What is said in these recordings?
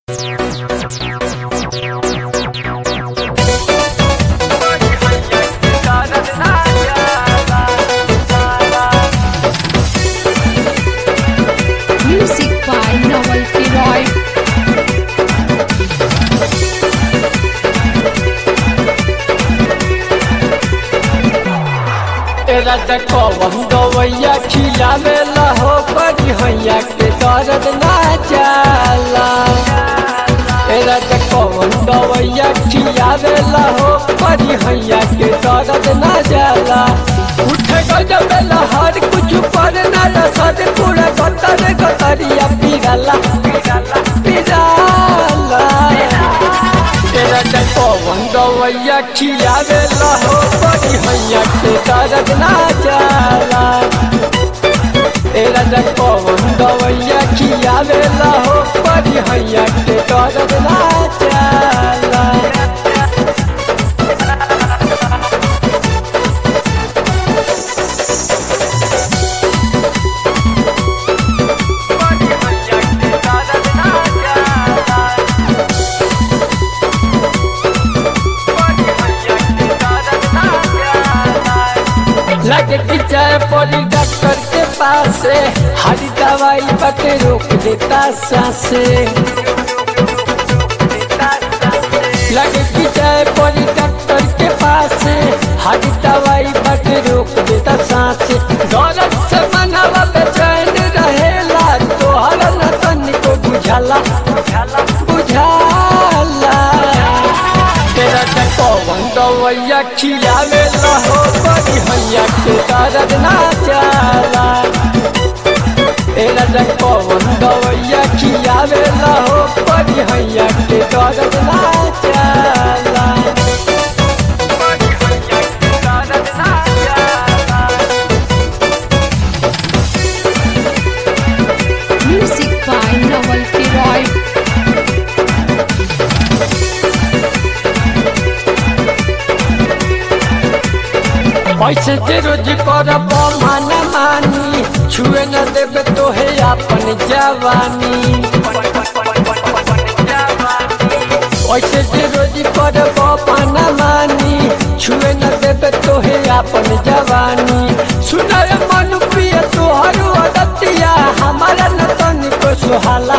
Music by Novelty Roy. तेरा कवन गवैया खियावेला हो बड़ी हैया के दर्द ना जाला तेरा कवन गवैया खियावेला हो बड़ी हैया के दर्द ना जाला उठ गजबेला हर कुछ पर ना रसद पूरा गतर गतरिया पिराला पिराला पिराला तेरा पवन गवैया खियावेला हो बड़ी हैया के दर्द ना जाला तेरा पवन गवैया खियावेला हो बड़ी हैया के दर्द ना जाला बड़ी हैया के दर्द ना जाला लगे कि चाय पड़ी डॉक्टर के पास से हरी दवाई बटे रोक देता सांसे लगे कि चाय पड़ी डॉक्टर के पास से हरी दवाई बटे रोक देता सांसे दौलत से मनावा बेचैन रहेला तोहर न तनिको बुझाला बुझाला बुझाला तेरा पवन गवैया खियावे हो बड़ी हैया के दर्द ना जाला तेरा पवन गवैया खियावे हो बड़ी हैया के दर्द ना जाला बड़ी हैया के दर्द ना जाला Music by Novelty Roy. ऐसे जे रोज कर मान मानी छुए न देवे तो है अपन जवानी ऐसे जे रोज कर मान मानी छुए न देवे तो है अपन जवानी सुनाय मन प्रिय तोहर अदतिया हमारा न तनिको सुहाला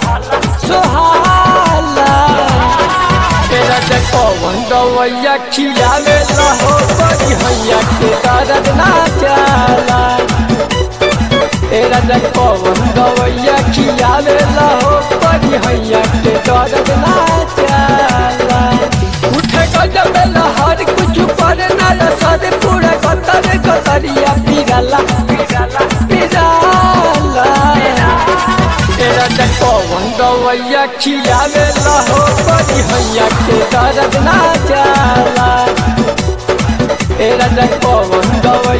सुहाला तेरा पवन गवैया खियावे हो बड़ी हैया के दर्द ना जाला तेरा पवन गवैया खियावे हो बड़ी हैया के दर्द ना जाला उठ गजबेला हर कुछ पर ना रसद पूरा कतर कतरिया पिराला पिराला पिराला तेरा पवन गवैया खियावे हो बड़ी हैया के दर्द ना जाला तेरा पवन गवैया